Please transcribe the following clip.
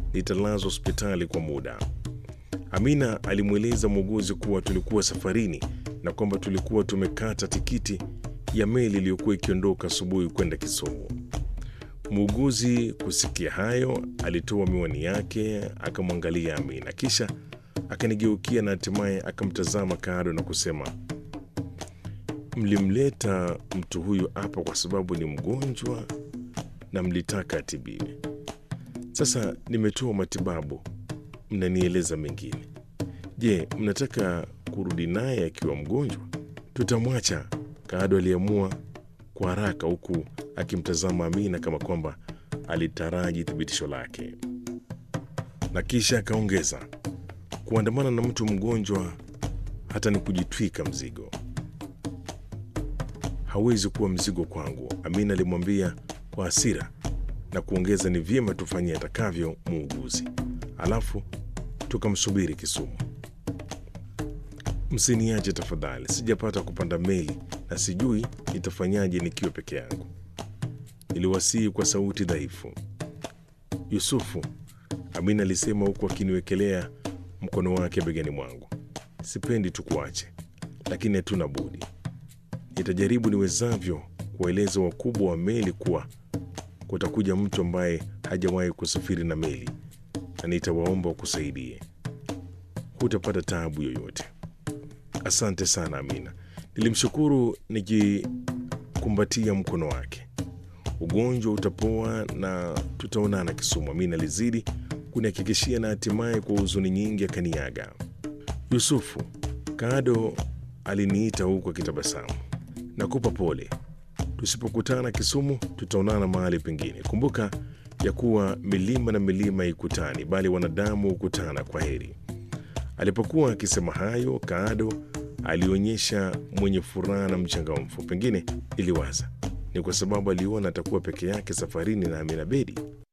nitalazwa hospitali kwa muda. Amina alimweleza muuguzi kuwa tulikuwa safarini na kwamba tulikuwa tumekata tikiti ya meli iliyokuwa ikiondoka asubuhi kwenda Kisumu. Muuguzi kusikia hayo, alitoa miwani yake akamwangalia Amina, kisha akanigeukia na hatimaye akamtazama kando na kusema, mlimleta mtu huyu hapa kwa sababu ni mgonjwa na mlitaka atibiwe. Sasa nimetoa matibabu, mnanieleza mengine. Je, mnataka kurudi naye akiwa mgonjwa? Tutamwacha. Kaado aliamua kwa haraka, huku akimtazama Amina kama kwamba alitaraji thibitisho lake, na kisha akaongeza, kuandamana na mtu mgonjwa hata ni kujitwika mzigo. Hawezi kuwa mzigo kwangu, Amina alimwambia kwa hasira na kuongeza, ni vyema tufanye atakavyo muuguzi, alafu tukamsubiri Kisumu. Msiniache tafadhali, sijapata kupanda meli na sijui nitafanyaje nikiwa peke yangu, niliwasihi kwa sauti dhaifu. Yusufu, Amina alisema huku akiniwekelea mkono wake begani mwangu, sipendi tukuache, lakini hatuna budi. Nitajaribu niwezavyo kuwaeleza wakubwa wa meli kuwa kutakuja mtu ambaye hajawahi kusafiri na meli na nitawaomba wakusaidie. Hutapata taabu yoyote. Asante sana Amina, nilimshukuru nikikumbatia mkono wake. Ugonjwa utapoa na tutaonana Kisumu, Amina alizidi kunihakikishia, na hatimaye kwa huzuni nyingi akaniaga. Yusufu, Kado aliniita huku akitabasamu. Nakupa pole, tusipokutana Kisumu tutaonana mahali pengine. Kumbuka ya kuwa milima na milima ikutani, bali wanadamu hukutana. Kwa heri. Alipokuwa akisema hayo, Kaado alionyesha mwenye furaha na mchangamfu. Pengine iliwaza ni kwa sababu aliona atakuwa peke yake safarini na Amina Bedi.